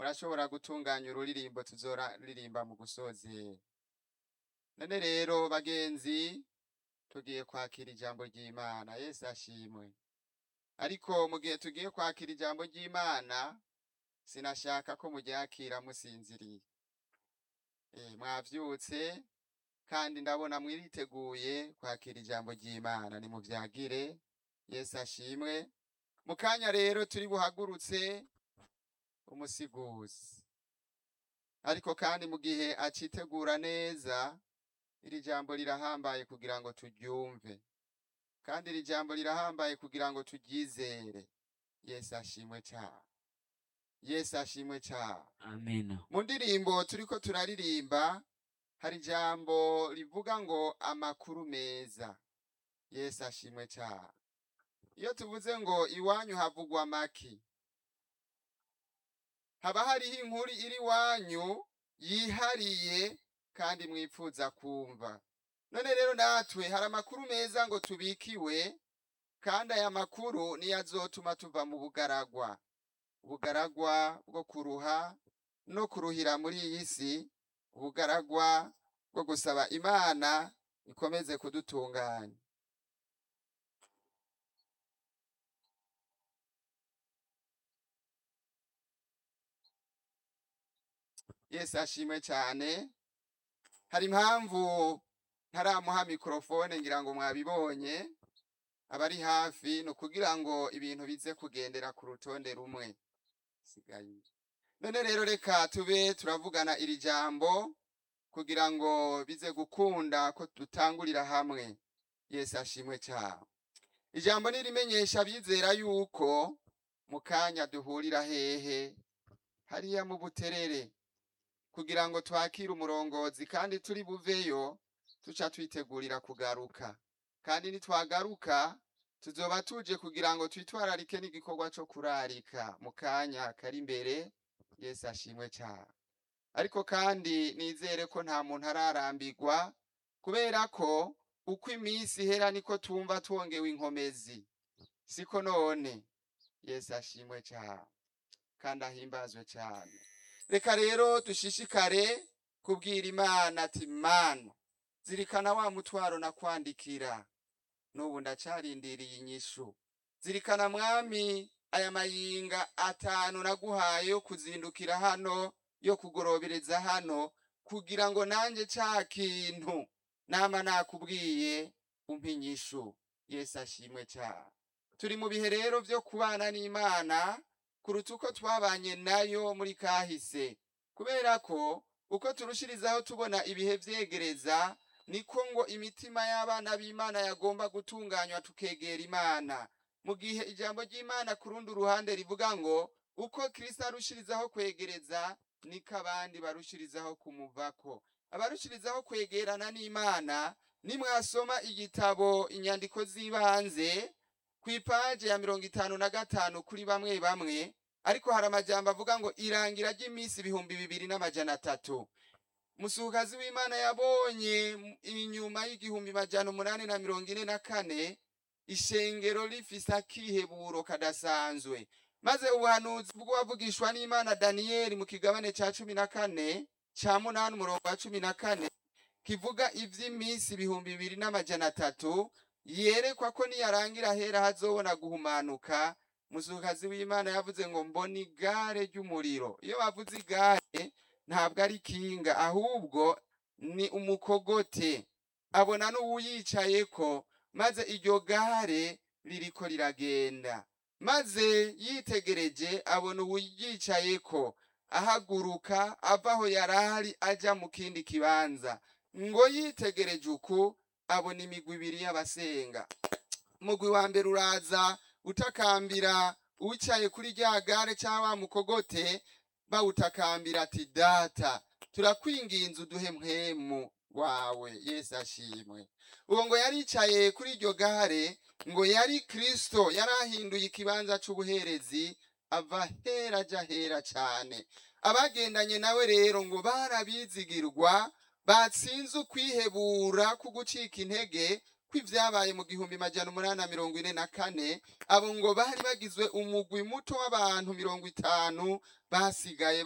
murashobora gutunganya ururirimbo tuzoraririmba mu gusozera none rero bagenzi tugiye kwakira ijambo ry'imana yesu ashimwe ariko mu gihe tugiye kwakira ijambo ry'imana sinashaka ko muryakira musinziriye Eh, mwavyutse kandi ndabona mwiriteguye kwakira ijambo ry'imana nimuvyagire yesu ashimwe mu kanya rero turi buhagurutse umusiguzi ariko kandi mu gihe acitegura neza iri jambo rirahambaye kugira ngo turyumve kandi iri jambo rirahambaye kugira ngo turyizere yesu ashimwe cyane yesu ashimwe cyane Amen. mu ndirimbo turiko turaririmba hari ijambo rivuga ngo amakuru meza yesu ashimwe cyane iyo tuvuze ngo iwanyu havugwa maki haba hariho inkuru iri iwanyu yihariye kandi mwipfuza kumva none rero natwe hari amakuru meza ngo tubikiwe kandi aya makuru niyo azotuma tuva mu bugaragwa ubugaragwa bwo kuruha no kuruhira muri iyi si ubugaragwa bwo gusaba imana ikomeze kudutunganya yesu ashimwe cyane hari impamvu ntaramuha mikorofone ngira ngo mwabibonye abari hafi ni ukugira ngo ibintu bize kugendera ku rutonde rumwe sigaye none rero reka tube turavugana iri jambo kugira ngo bize gukunda ko dutangurira hamwe yesu ashimwe cyane ijambo nirimenyesha abizera yuko mu kanya duhurira hehe hariya mu buterere kugira ngo twakire umurongozi kandi turi buveyo tuca twitegurira kugaruka kandi nitwagaruka tuzoba tuje kugira ngo twitwararike n'igikorwa cyo kurarika mu kanya kari imbere yesu ashimwe cyane ariko kandi nizere ko nta muntu ararambirwa kubera ko uko iminsi ihera niko tumva twongewe inkomezi siko none yesu ashimwe cyane kandi ahimbazwe cyane reka rero dushishikare kubwira imana ati mana zirikana wa mutwaro nakwandikira n'ubu ndacarindiriye inyishu zirikana mwami aya mayinga atanu naguhaye yo kuzindukira hano yo kugorobereza hano kugira ngo nanjye ca kintu nama nakubwiye umpe inyishu yesu ashimwe cyane turi mu bihe rero byo kubana n'imana kuruta uko twabanye nayo muri kahise kubera ko uko turushirizaho tubona ibihe vyegereza niko ngo imitima y'abana b'imana yagomba gutunganywa tukegera imana mu gihe ijambo ry'imana ku rundi ruhande rivuga ngo uko kristo arushirizaho kwegereza niko abandi barushirizaho kumuvako abarushirizaho kwegerana n'imana nimwasoma igitabo inyandiko z'ibanze ku ipaje ya mirongo itanu na gatanu kuri bamwe bamwe ariko hari amajambo avuga ngo irangira ry'iminsi ibihumbi bibiri n'amajana atatu musukazi w'imana yabonye m- inyuma y'igihumbi majana umunani na mirongo ine na kane ishengero rifise akiheburo kadasanzwe maze ubuhanuzi bw'uwavugishwa n'imana daniyeli mu kigabane ca cumi na kane ca munani umurongo wa cumi na kane kivuga ivy'iminsi ibihumbi bibiri n'amajana atatu yerekwa ko niyarangira hera hazobona guhumanuka musukazi w'imana yavuze ngo mbona igare ry'umuriro iyo bavuze igare ntabwo ari kinga ahubwo ni umukogote abona n'uwuyicayeko maze iryo gare ririko riragenda maze yitegereje abona uwuyicayeko ahaguruka ava aho yarari aja mu kindi kibanza ngo yitegereje uku abona imigwi ibiri y'abasenga umugwi wa mbere uraza utakambira uwicaye kuri rya gare cyangwa wa mukogote bawutakambira ati data turakwinginze uduhe mpwemu wawe yesu ashimwe uwo ngo yaricaye kuri iryo gare ngo yari kristo yari ahinduye ikibanza c'ubuherezi ava hera aja hera cane abagendanye nawe rero ngo barabizigirwa batsinze ukwihebura ku gucika intege kw'ivyabaye mu gihumbi majana umunani na mirongo ine na kane abo ngo bari bagizwe umugwi muto w'abantu mirongo itanu basigaye